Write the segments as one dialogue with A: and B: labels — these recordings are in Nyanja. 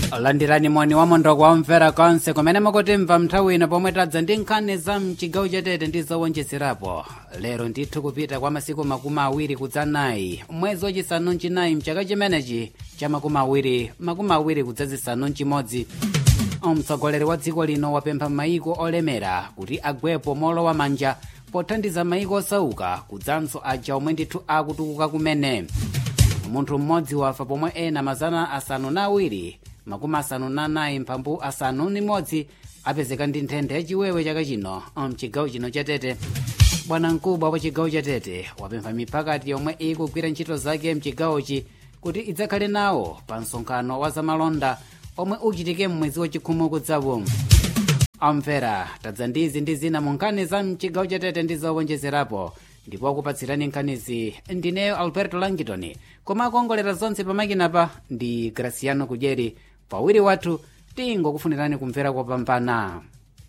A: landirani moni wa mondoko wamvera konse kumene mukutimva nthawi ino pomwe tadza ndi nkhani za mchigawo chatete ndi zowonjezerapo lero ndithu kupita kwa masiku makumi awiri kudzanayi mwezi wachisanu mchinayi mchaka chimenechi cha makumi awiri makumi awiri kudzazisanu mchimodzi mtsogoleri wa dziko lino wapempha maiko olemera kuti agwepo molowa manja pothandiza maiko osauka kudzanso aja omwe ndithu akutukuka kumene munthu mmodzi wafa pomwe ena mazana asanu na awiri makumi asanu na anayi mphambu asanu ni modzi apezeka ndi nthenda yachiwewe chaka chino mchigawo chino chatete bwana mkubwa wa chigawo chatete wapempha miphakati yomwe ikugwira ntchito zake mchigawochi kuti idzakhale nawo pa msonkhano wa zamalonda omwe uchitike mmwezi wachikhumi kudzawo amvera tadza ndizi ndi zina mu nkhani za mchigawo chatete ndi zowonjezerapo ndipo akupatsirani nkhanizi ndineyo alberto langitoni koma akuongolera zonse pamakinapa ndi graciano kudyeri pawiri wathu tingokufunirani kumvera kopambana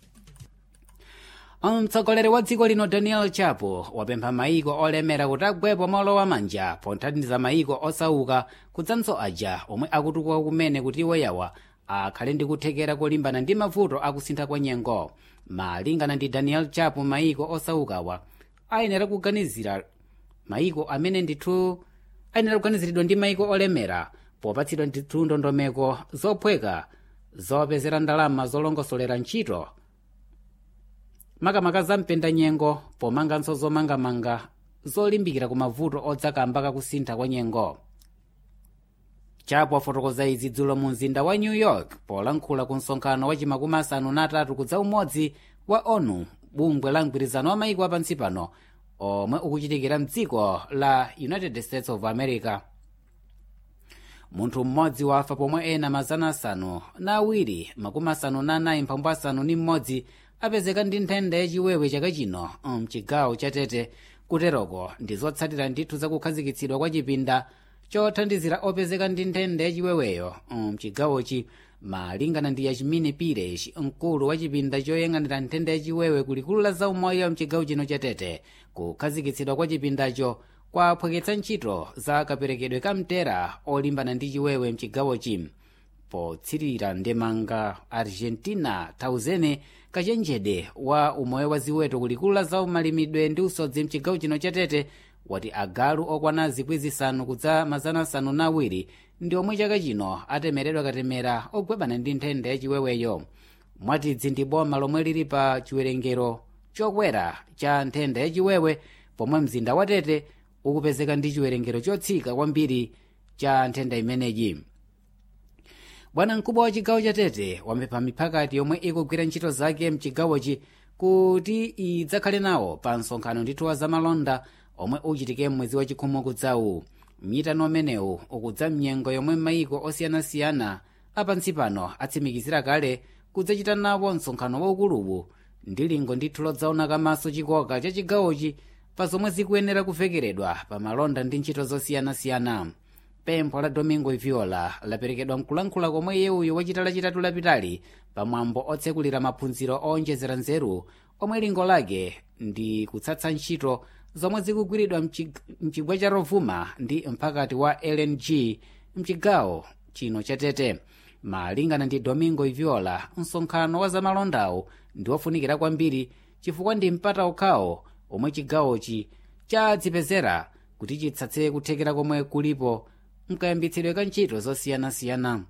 A: mtsogoleri wa dziko lino daniel chapo wapempha maiko olemera kuti agwepo molowa manja pothandiza maiko osauka kudzanso aja omwe akutukuka kumene kuti iwoyawa akhale ndi kuthekera kolimbana ndi mavuto akusintha kwa nyengo malingana ndi daniel chapo maiko osaukawa ayenera kuganizira maiko amene ndithu ayenera kuganiziridwa ndi maiko olemera popatsidwa ndithu ndondomeko zophweka zopezera ndalama zolongosolera ntchito makamaka za mpendanyengo pomanganso zomangamanga zolimbikira ku mavuto odzakamba kakusintha kwa nyengo chapo afotokoza izi dzulo mu mzinda wa new york polankhula ku msonkhano wa chimakumi asanu na atatu kudza umodzi wa onu bungwe la mgwirizano wa maiko apansi pano omwe ukuchitikira mdziko la united states of america munthu mmodzi wafa pomwe ena mazana asanu na awiri makumi asanu na anayi mphambu asanu ni mmodzi apezeka ndi nthenda yachiwewe chaka chino mchigawo chatete kuteroko ndi zotsatira ndithu zakukhazikitsidwa kwa chipinda chothandizira opezeka ndi nthenda yachiweweyo mchigawochi malingana ndi yachimine pires mkulu wa chipinda choyang'anira nthenda yachiwewe kulikulu la zaumoyo mchigawo chino chatete kukhazikitsidwa kwa chipindacho kwaphweketsa ntchito za kaperekedwe ka mtera olimbana ndi chiwewe mchigawochi potsirira ndemanga argentina tauzene kachenjede wa umoyo wa ziweto kulikulu la zaumalimidwe ndi usodzi mchigawo chino chatete wati agalu okwana zikwi zisanu kudza mazana asanu na awiri ndi omwe chaka chino atemeredwa katemera ogwebana ndi nthenda yachiweweyo mwatidzi ndi boma lomwe lili pa chiwerengero chokwera cha nthenda yachiwewe pomwe mzinda wa tete ukupezeka ndi chiwerengero chotsika kwambiri cha nthenda imeneyi bwana mkubwa wa chigawo cha tete wapempha miphakati yomwe ikugwira ntchito zake mchigawochi kuti idzakhale nawo pa msonkhano ndithu wa zamalonda omwe uchitike mwezi wachikhumi kudzawu mnyitano umenewu ukudza mnyengo yomwe maiko osiyanasiyana apansi pano atsimikizira kale kudzachita nawo msonkhano waukuluwu ndi lingo ndithu lodzaona kamaso chikoka cha chigawochi pa zomwe zikuyenera kuvekeredwa pa malonda ndi ntchito zosiyanasiyana pempho la domingo viola laperekedwa mkulankhula komwe yewuyo wachita lachitatu lapitali pamwambo otsekulira maphunziro owonjezera nzeru omwe lingo lake ndi kutsatsa ntchito zomwe zikugwiridwa mchigwa cha rovuma ndi mphakati wa lng mchigawo chino chatete malingana ndi domingo viola msonkhano wa zamalondawo ndi wofunikira kwambiri chifukwa ndi mpata okhawo omwe chigawochi chadzipezera kuti chitsatse kuthekera komwe kulipo mkayambitsidwe ka ntchito zosiyanasiyana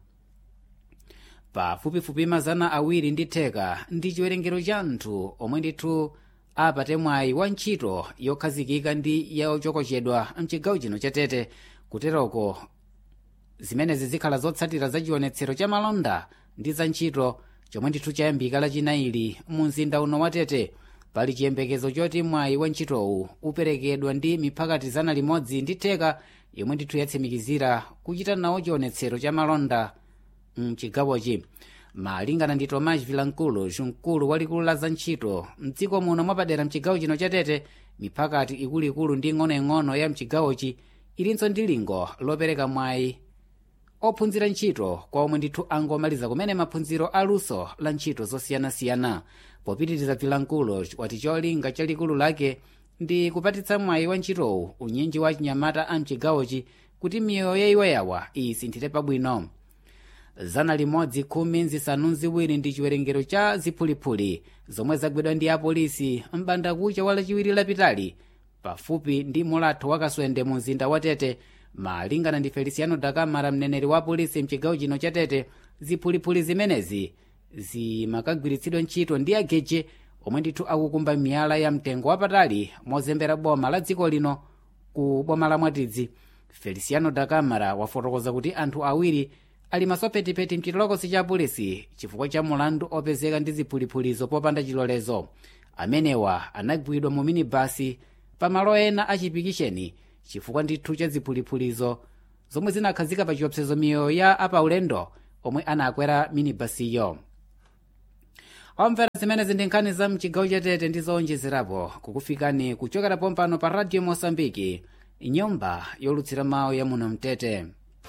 A: pafupifupi mazana awiri ndi theka ndi chiwerengero cha anthu omwe ndithu apate mwayi wa ntchito yokhazikika ndi yochokochedwa mchigawo chino chatete kuteroko zimenezi zikhala zotsatira za chionetsero cha malonda ndi za ntchito chomwe ndithu chayambika lachinaili mu mzinda uno wa tete pali chiyembekezo choti mwayi wa ntchitowu uperekedwa ndi miphakati zana limodzi ndi theka yomwe ndithu yatsimikizira kuchita nawo chionetsero cha malonda mchigawochi malingana ndi tomas vilankulu mkulu walikulu la za ntchito mdziko muno mwapadera mchigawo chino chatete miphakati ikuluikulu ndi ng'onoing'ono ya mchigawochi ilinso ndi lingo lopereka mwayi ophunzira ntchito kwa omwe ndithu angomaliza kumene maphunziro aluso la ntchito zosiyanasiyana popitiriza vilankulu wati cholinga chalikulu lake ndi kupatitsa mwayi wa ntchitowu unyinji wa chinyamata a mchigawochi kuti miyoyo ya iwoyawa isinthire pabwino zana limodzi khumi nzisanu ziwiri ndi chiwerengero cha ziphulipuli zomwe zagwidwa ndi apolisi m'bandakucha wa lachiwiri lapitali pafupi ndi mulatho wa kaswende mu mzinda wa tete malingana ndi feliciano dakamara mneneri wa polisi mchigawo chino cha tete ziphulipuli zimenezi zimakagwiritsidwa ntchito ndi ageje omwe ndithu akukumba miyala ya mtengo wapatali mozembera boma la dziko lino ku boma la mwatidzi feliciano dakamara wafotokoza kuti anthu awiri ali masopetipeti mchitolokosi cha polisi chifukwa cha mulandu opezeka ndi ziphuliphulizo popanda chilolezo amenewa anagwidwa mu minibasi pamalo ena achipikisheni chifukwa ndithu cha ziphuliphulizo zomwe zinakhazika pa chiopsezo miyoyo ya apaulendo omwe anakwera minibasiyo omvera zimenezi ndi nkhani za mchigawo chatete ndi zowonjezerapo kukufikani kuchokera pompano pa radio mosambiki nyumba yolutsira mawu ya muno mtete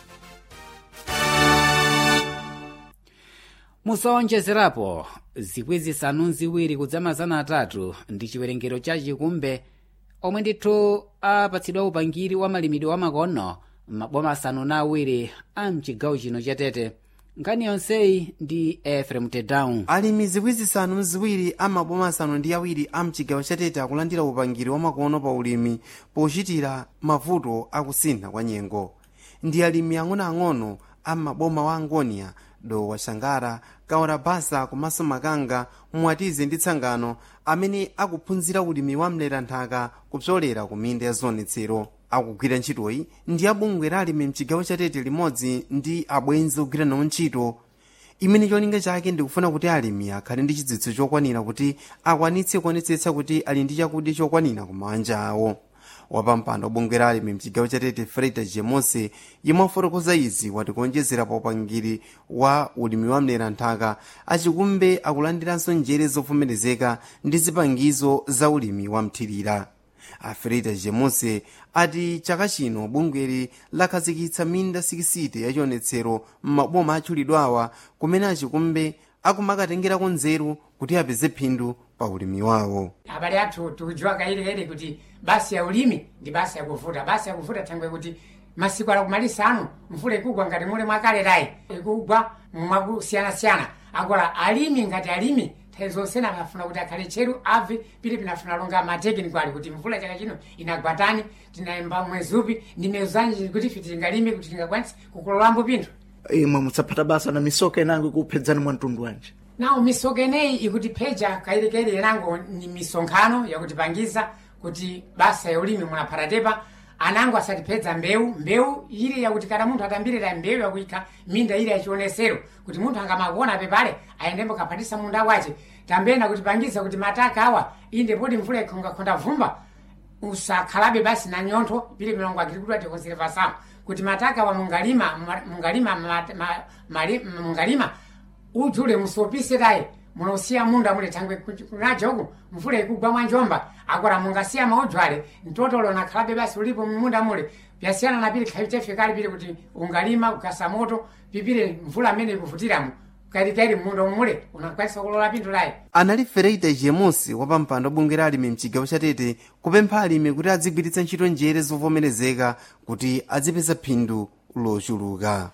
A: musowonjezerapo zikwi zisanu ziwiri kudzamazana atatu ndi chiwerengero cha chikumbe omwe ndithu apatsidwa upangiri wa malimidwe wa makono maboma asanu na awiri a mchigawo chino chatete nkhani yonseyi ndi efrem tedown
B: alimi zikwi zisanu ziwiri amaboma asanu ndi awiri a mchigawo chatete akulandira upangiri wa makono pa ulimi pochitira mavuto akusintha kwa nyengo ndi alimi ang'onoang'ono a maboma wa angonia dowa shangara kaora basa komanso makanga mwatize ndi tsangano amene akuphunzira ulimi wa mleranthaka kupsolera ku minda ya zionetsero akugwira ntchitoyi ndi abungwe la alimi mchigawo chatete limodzi ndi abwenzi ogwira nawo ntchito imene cholinga chake ndikufuna kuti alimi akhale ndi chidziwitso chokwanira kuti akwanitse kuonetsetsa kuti ali ndi chakudya chokwanira ku manja awo wapampando obungwe la alimi mchigawo chatete freda jemose yemwe afotokoza izi wati kuonjezera pa upangiri wa ulimi wa mleranthaka achikumbe akulandiranso njere zovomerezeka ndi zipangizo za ulimi wa mthirira afreda jemose ati chaka chino bungweli lakhazikitsa minda sikisite yachionetsero m'maboma atchulidwawa kumene achikumbe akumakatengerako nzeru kuti apeze phindu pa ulimi wawo
C: abale athu tikudziwa kayilikayili kuti basi ya ulimi ndi basi yakuvuta basi yakuvuta thangwe kuti masiku ala kumalisa anu mvula ikugwa ngati mule mwakaletayi ikugwa mwakusiyanasiyana akola alimi ngati alimi nthawi zonse amafuna kuti akhale tcheru abve pili pinafuna longa matekiniko ali kuti mvula chaka chino inagwatani tinayamba mwezi upi ndi miyezi zanji kuti ife tingalime kuti tingakwanise kukololambo pinthu
D: imwe musaphata basa na misoka inango ikuphedzani mwa mtundu wanji
C: nawo misoka ineyi ikutipheja kayilikayili inango ni misonkhano yakutipangiza kuti basa ya ulimi munaphatatepa anango asatipedza mbewu mbewu ili yakuti kana munthu atambirira mbewu yakuikha minda ili yachionesero kuti munthu angamakuona pepale ayendembo kaphatisa munda wace tambena kutipangiza kuti mataka awa inde poti mvula ikhongakhonda vumba usakhalabe basi na nyontho pili milongo agirikuti atikonservação kuti mataka awa mungalima mungalima mat- ma- mali- mungalima ujule musopise tayi munosiya munda mule thangwe kunajoku mvula ikugwa mwa njomba akora mungasiya maudzwale mtotolo nakhalabe basi ulipo munda mule pyasiyana na pili khaichefikali pili kuti ungalima ukasa moto pipile mvula amene ikuvutiramo kalikali munda mule unakwanisa kulola pinthu layi
B: anali fereita jemusi wapampando obungwe la alimi mchigawo chatete kupempha alimi kuti adzigwiritsa ntchito njere zovomerezeka kuti adzipeza phindu lochuluka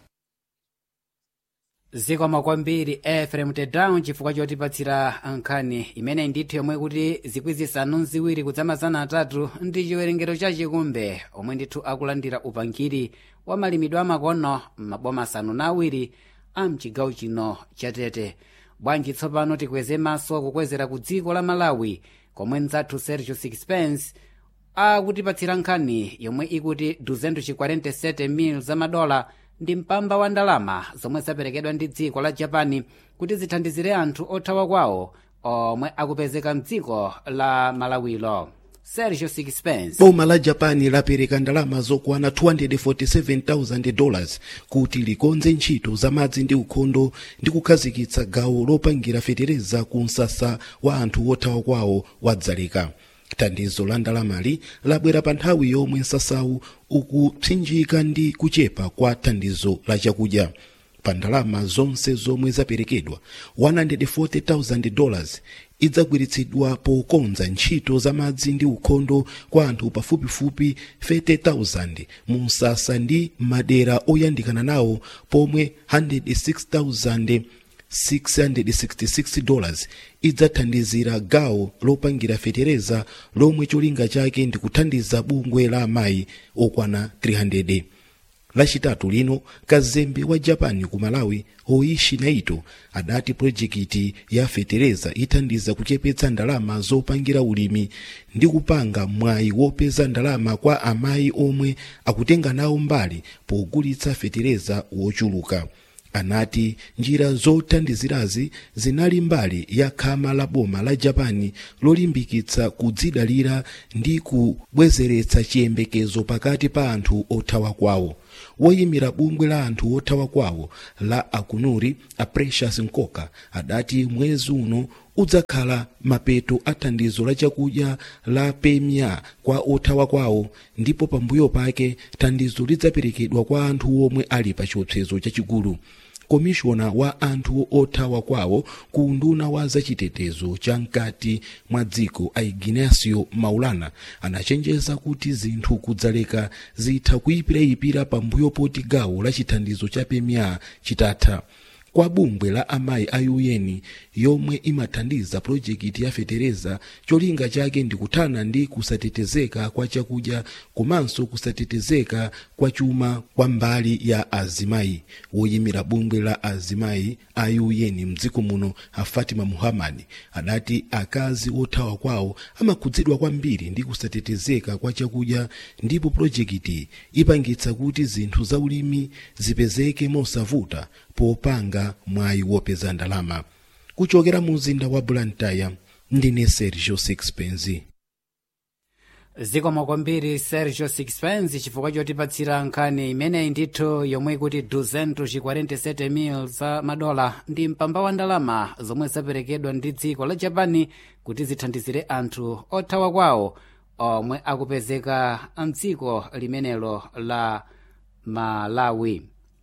A: zikomo kwambiri efrem tedown chifukwa chotipatsira nkhani imene ndithu yomwe kuti zikwi zisanu ziwiri kudzamazana atatu ndi chiwerengero cha chikumbe omwe ndithu akulandira upangiri wa malimidwe amakono m'maboma asanu na awiri a mchigawo chino chatete bwanji tsopano tikweze maso kukwezera ku dziko la malawi komwe mdzathu sergio sixpence akutipatsira nkhani yomwe ikuti 247 mil za madola ndi mpamba wa ndalama zomwe zaperekedwa ndi dziko la japani kuti zithandizire anthu othawa kwawo omwe akupezeka mdziko la malawilo sergio sixpence
E: boma la japani lapereka ndalama zokwana 247,000 dollars kuti likonze ntchito za madzi ndi ukhondo ndi kukhazikitsa gawo lopangira fetereza ku msasa wa anthu othawa kwawo wadzaleka thandizo la ndalamali labwera pa nthawi yomwe msasawu ukupsinjika ndi kuchepa kwa thandizo la chakudya pa ndalama zonse zomwe zaperekedwa 140,000 dollars idzagwiritsidwa pokonza ntchito za madzi ndi ukhondo kwa anthu pafupifupi 30,000 mu msasa ndi madera oyandikana nawo pomwe 106,000 666 dollars idzathandizira gawo lopangira fetereza lomwe cholinga chake ndi kuthandiza bungwe la amayi okwana 300 lachitatu lino kazembe wa japan ku malawi hoishi naito adati projekiti ya fetereza ithandiza kuchepetsa ndalama zopangira ulimi ndi kupanga mwayi wopeza ndalama kwa amayi omwe akutenga nawo mbali pogulitsa fetereza wochuluka anati njira zothandizirazi zinali mbali ya khama la boma la japani lolimbikitsa kudzidalira ndi kubwezeretsa chiyembekezo pakati pa anthu othawa kwawo woyimira bungwe la anthu othawa kwawo la akunuri a precious nkoka adati mwezi uno udzakhala mapeto a thandizo la chakudya la pemia kwa othawa kwawo ndipo pambuyo pake thandizo lidzaperekedwa kwa anthu omwe ali pa chiopsezo chachikulu komishona wa anthu othawa kwawo ku nduna wa zachitetezo cha mkati mwa dziko a ignacio maulana anachenjeza kuti zinthu kudzaleka zitha kuyipirayipira pambuyo poti gawo la chithandizo cha pemia chitatha kwa bungwe la amayi a un yomwe imathandiza projekiti ya fetereza cholinga chake ndi kuthana ndi kusatetezeka kwa chakudya komanso kusatetezeka kwa chuma kwa mbali ya azimayi woyimira bungwe la azimayi a un mdziko muno a fatima muhammad adati akazi othawa kwawo amakhudzidwa kwambiri ndi kusatetezeka kwa chakudya ndipo projekiti ipangitsa kuti zinthu za ulimi zipezeke mosavuta popanga mwayi wopeza ndalama kuchokera mu mzinda wa blantyre ndine sergio sixpence
A: zikomo kwambiri sergio sixpence chifukwa chotipatsira nkhani imeneyi ndithu yomwe ikuti 247 mil za madola ndi mpamba wa ndalama zomwe zaperekedwa ndi dziko la japani kuti zithandizire anthu othawa kwawo omwe akupezeka mdziko limenelo la malawi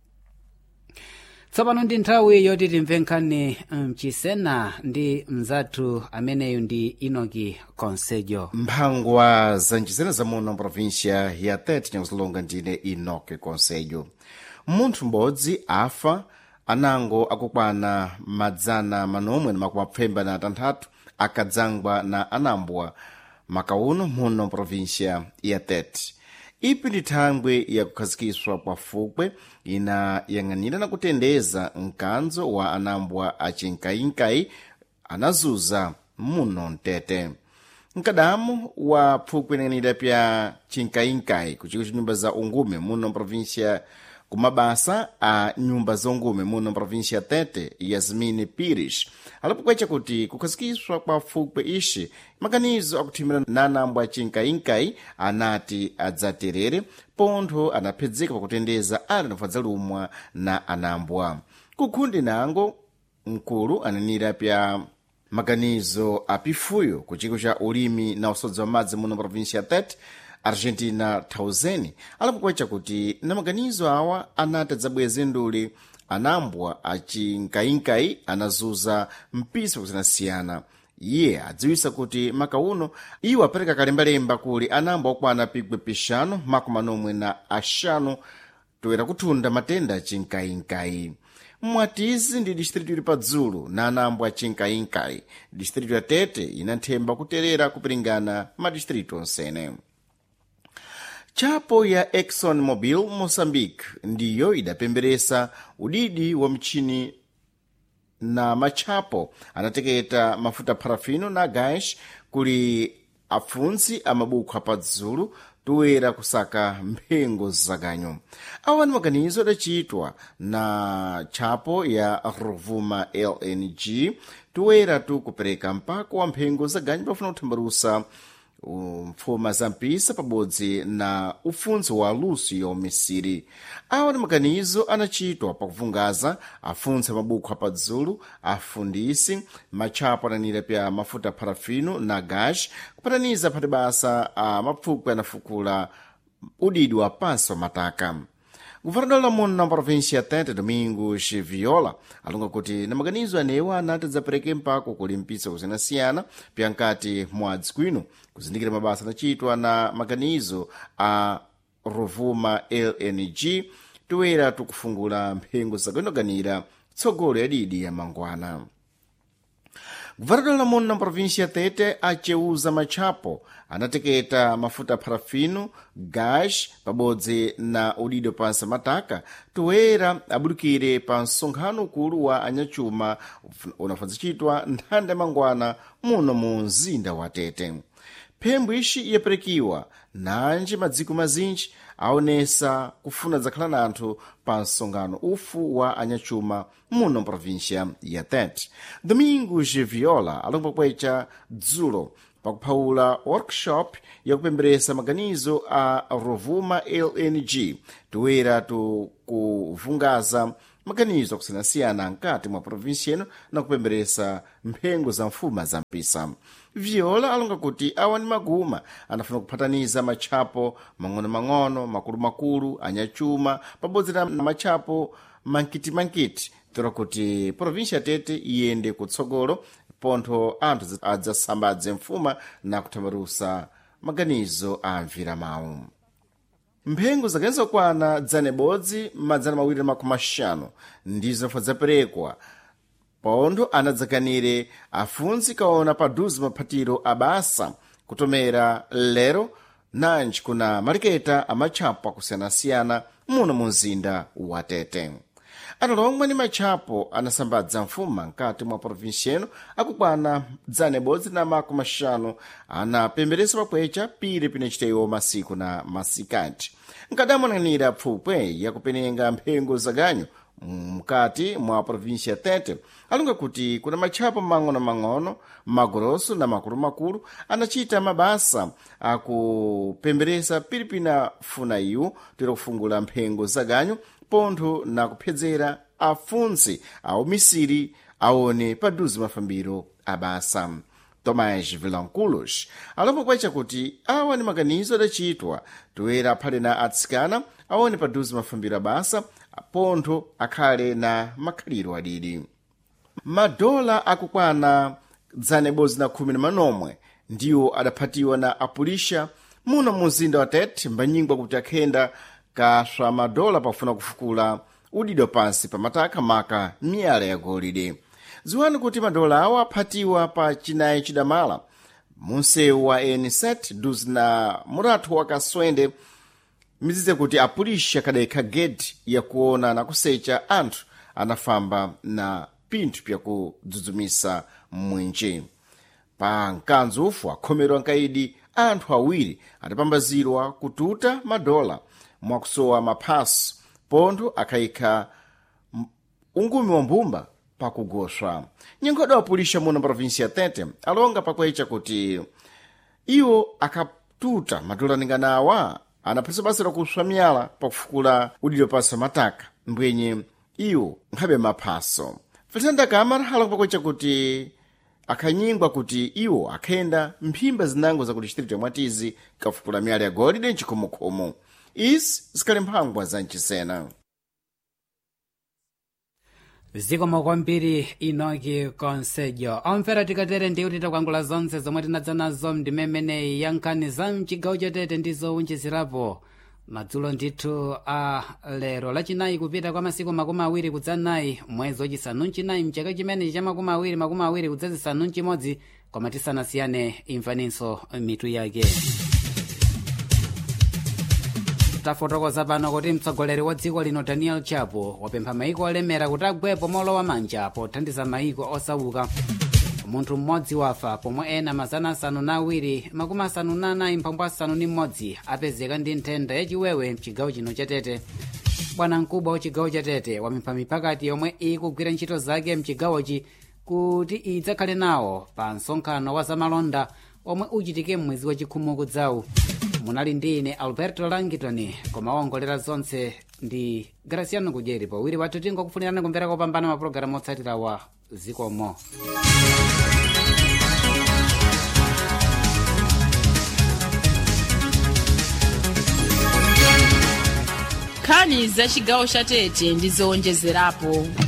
A: tsopano ndi nthawi yoti timve nkhani mchisena ndi mzathu ameneyu ndi inoki konsejo
F: mphangwa za nchisena za muno provincia ya tete nyakuzilonga ndine inoki konsejo munthu m'bodzi afa anango akukwana madzana manomwe na makumi apfemba na atanthatu akadzangwa na anambwa makauno muno provincia ya tete ipi ndi thangwe yakukhazikiswa kwa fukwe inayang'anira na kutendeza mkanzo wa anambwa acinkayinkayi anazuza muno mtete mkadamu wa phukwe inayang'anira pya cinkayinkayi kuchiko nyumba za ungume muno provincia kumabasa a nyumba za ungume muno provincia tete yasmini pirish alipokwecha kuti kukhazikiswa kwa fukwe ishi maganizo akuthimira na anambwa acinkayinkayi anati adzaterere pontho anaphedzeka pakutendeza ali nafadzalumwa na anambwa kukhundi nango mkulu ananira pya maganizo apifuyo ku chiko cha ulimi na usodzi wa madzi muno provincia tete argentina tauzeni alipokwecha kuti na maganizo awa anati adzabweze nduli anambwa acinkayinkayi anazuza mpisa kusiyanasiyana iye adziwisa kuti makauno iwo apereka kalembalemba kuli anambwa okwana pigwe pixanu makumi anomwe na axanu toera kuthunda matenda acinkayinkayi mwatizi ndi distritu ili padzulu na anambwa acinkayinkayi distritu ya tete inanthemba kuterera kupiringana madistritu onsene chapo ya exxon mobil moçambique ndiyo idapemberesa udidi wa mchini na matchapo anateketa mafuta parafino na gás kuli apfunzi amabuku apadzulu toera kusaka mphengo zaganyo awa ni maganizo adachitwa na tchapo ya rovuma lng toera tukupereka mpako wa mphengo zaganyo pafuna kuthambalusa mfuma za mpisa pabodzi na ufunzi wa lucio misiri awa ni maganizo anachitwa pakuvungaza afunzi amabuku apadzulu afundisi matchapo ananira pya mafuta parafino na gas kupataniza phati basa a mapfukwe anafukula udidi wa pansi wa mataka guvernador lamuno na província tete domingos viola alonga kuti na maganizo anewo anati adzapereke mpako kulimpitsa kusiyanasiyana pyankati mwadzi kwino kuzindikira mabasa anachitwa na maganizo a rovuma lng toera tukufungula mphengo zakanoganira tsogolo ya didi ya mangwana guvernador lamuno na província tete aceuza matchapo anateketa mafuta parafino gás pabodzi na udido pansi mataka toera abudukire pa msonkhano ukulu wa anyachuma unafanzicitwa nthanda ya mangwana muno mu mzinda wa tete phembo ixi yaperekiwa nanji madziko mazinji aonesa kufuna zakhala na anthu pa msonkhano ufu wa anyachuma muno província ya tete domingos viola alonga pakwecha dzulo pakuphawula workshop yakupemberesa maganizo a rovuma lng toera tukuvungaza maganizo akusiyanasiyana nkati mwa província ino na kupemberesa mphengo za mfuma za mpisa viola alonga kuti awa ni maguma anafuna kuphataniza matchapo mang'ono-mang'ono makulu-makulu anyachuma pabodzi na matchapo mankiti-mankiti tora kuti província tete iyende kutsogolo pontho anthu adzasambadze mfuma na kuthambalusa maganizo a mvira mawu mphengo zakenza kwana dzana ibodzi madzana mawiri na makumi axanu ndizo zinafa zaperekwa pontho anadzakanire afunzi kaona paduzi maphatiro abasa kutomera lero nanji kuna maliketa amatchapo akusiyanasiyana muno mu mzinda wa tete atalomwe ni matchapo anasambadza mfuma nkati mwa província ino akukwana dzana ibodzi na makumi axanu anapemberesa pakwecha pire pinachitewo masiku na masikati nkadamonanira pfupwe yakupenenga mphengo zaganyu mkati mwa província tete alunga kuti kuna matchapo mang'ono-mang'ono magoroso na makulu-makulu anachita mabasa akupemberesa pilipina funa iwo tira kufungula mphengo zaganyu pontho na kuphedzera afunsi aumisiri aone paduzi mafambiro abasa tomás vilanculos alomba kwacha kuti awa ni maganizo adachitwa toera aphale na atsikana aone paduzi mafambiro abasa pontho akhale na makhaliro adidi madola akukwana dzana ibodzi na khumi na manomwe ndiwo adaphatiwa na apulisha muno mu mzinda wa tete mbanyingwa kuti akhenda kaswa madola pafuna kufukula udido pansi pamataka maka miyala ya golide ziwani kuti madola awo aphatiwa pa chinayi chidamala munsewu wa n7 duzi na muratu wa kaswende mizize kuti apulisha kadayikha gedi yakuona na kusecha anthu anafamba na pinthu pyakudzudzumisa mwinji pa mkanzo ufu akhomerwa nkaidi anthu awiri adapambazirwa kututa madola mwakusowa maphaso pontho akhayikha ungumi wa mbumba pakugoswa nyenkhoda wapulisha muno província tete alonga pakwecha kuti iwo akatuta madola ninganawa anaphatiza basa lakuswa miyala pakufukula udiro pasa mataka mbwenye iwo nkhabe maphaso fernanda kamara alonga pakwecha kuti akhanyingwa kuti iwo akhenda mphimba zinango zakuti chitirito mwatizi kafukula miyala ya golide mchikhomokomo izi zikhali mphangwa za mchisena
A: zikomo kwambiri inoki konsejo omvera tikatere ndiwo titakwangula zonse zomwe tinadza nazo ndimemeneyi ya nkhani za mchigawo chatete ndi zowunjizirapo madzulo ndithu a lero lachinayi kupita kwa masiku makumi awiri kudzanayi mwezi wachisanu mchinayi mchaka chimenechi cha makumi awiri makumi awiri kudzazisanu mchimodzi koma tisanasiyane imvaninso mitu yake tafotokoza pano kuti mtsogoleri wa dziko lino daniel chapo wapempha maiko olemera kuti agwepo molowa manja pothandiza maiko osauka munthu mmodzi wafa pomwe ena mazana asanu na awiri makumi asanu na anayi mphambu asanu ni mmodzi apezeka ndi nthenda yachiwewe mchigawo chino chatete bwana mkubwa wa chigawo chatete wapempha mipakati yomwe ikugwira ntchito zake mchigawochi kuti idzakhale nawo pa msonkhano wa zamalonda omwe uchitike mmwezi wachikhumi kudzawu munali ndi ine alberto langitoni koma waongolera zonse ndi graciano kudyeri pawiri wathu tingokufunirani kumvera kopambana mapulogalamu otsatira wa zikomo
G: nkhani za chigawo cha tete ndi zowonjezerapo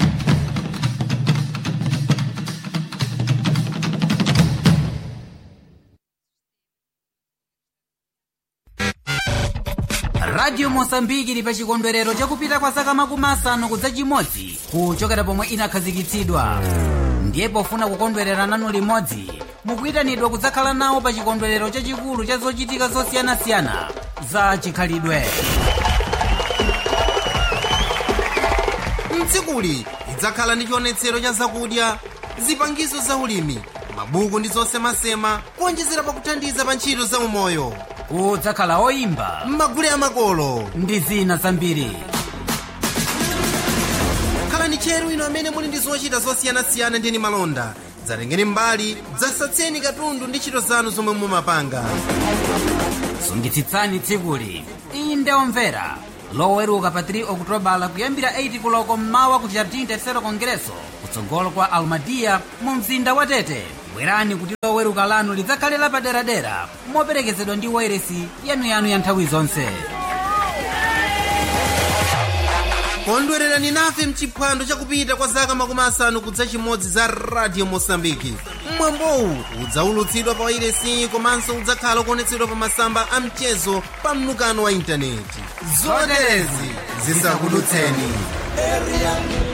A: radio mosambiki ili pa chikondwerero chakupita kwa zaka makumi asanu kudza chimodzi kuchokera pomwe inakhazikitsidwa ndiye pofuna kukondwerera nanu limodzi mukuyitanidwa kudzakhala nawo pa chikondwerero chachikulu cha zochitika zosiyanasiyana za chikhalidwe
B: mdzikuli lidzakhala ndi chionetsero cha zakudya zipangizo za ulimi mabuku ndi zosemasema kuonjezera pakuthandiza pa ntchito za umoyo
A: kudzakhala oyimba
B: m'magule amakolo
A: ndi zina zambiri
B: khalani tcheru ino amene muli ndi zochita zosiyanasiyana ndi malonda dzatengeni mbali dzasatseni katundu ndi ntchito zanu zomwe mumapanga
A: sungitsitsani tsikuli inde omvera loweruka pa 3 okutobala kuyambira 8 kuloko mmawa ku jardim tercero congresso kutsogolo kwa almadia mu mzinda wa tete bwerani kuti loweruka lanu lidzakhale lapaderadera moperekezedwa ndi wairesi yanuyanu ya nthawi zonse
B: kondwererani nafe mchiphwando chakupita kwa zaka makumi asanu kudza chimodzi za radio mosambiki mwambowu udzaulutsidwa pa wairesi komanso udzakhala kuonetsedwa pa masamba a mchezo pa mnukano wa intaneti zoterezi zisakudutseni